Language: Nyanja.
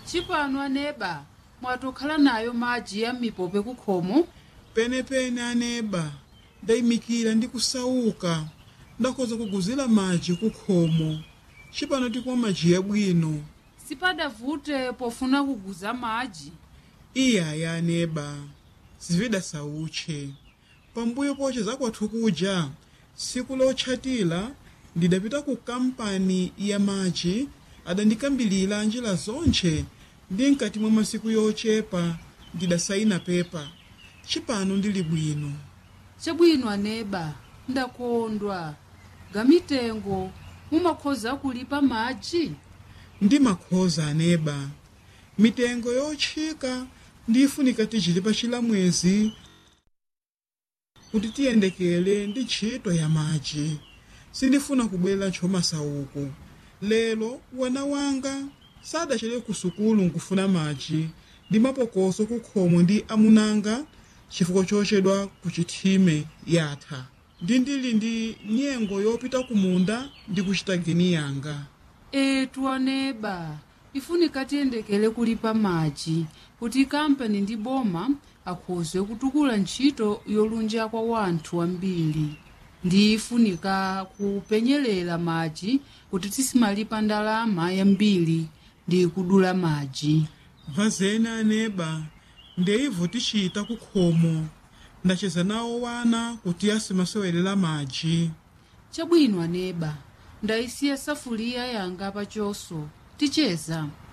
chipano aneba mwatokhala nayo madzi ya mipope kukhomo penepene aneba ndayimikira ndi kusauka ndakhoza kuguzira madzi kukhomo cipano tikumwa madzi yabwino sipadavute pofuna kuguza madzi iyaya aneba zivida sautche pambuyo poche zakwathu kuja tsiku lotchatira ndidapita ku kampani ya madzi adandikambilira njira zonche ndi mkati mwa masiku yochepa ndidasayina pepa cipano ndili bwino chabwino aneba ndakondwa gamitengo mumakhoza kulipa madzi ndi makhoza aneba mitengo yotchika ndifunika tichilipa chilamwezi kuti tiyendekele ndi ntchito ya madzi sindifuna kubwera ntchomasauko lero wana wanga sadachere ku sukulu nkufuna madzi ndi mapokoso kukhomo ndi amunanga chifukwa chochedwa ku chithime yatha ndi ndili ndi nyengo yopita ku munda ndi kuchita geni yanga etu aneba ifunika tiyendekele kulipa madzi kuti kampani ndi boma akhoze kutukula ntchito yolunja kwa wanthu ambiri ndi ifunika kupenyelela madzi kuti tisimalipa ndalama yambiri ndi kudula madzi vazena aneba ndeivo tichita kukhomo ndacheza nawo wana kuti asimasewelera madzi chabwino aneba ndayisiya safuliya yanga pachoso ticheza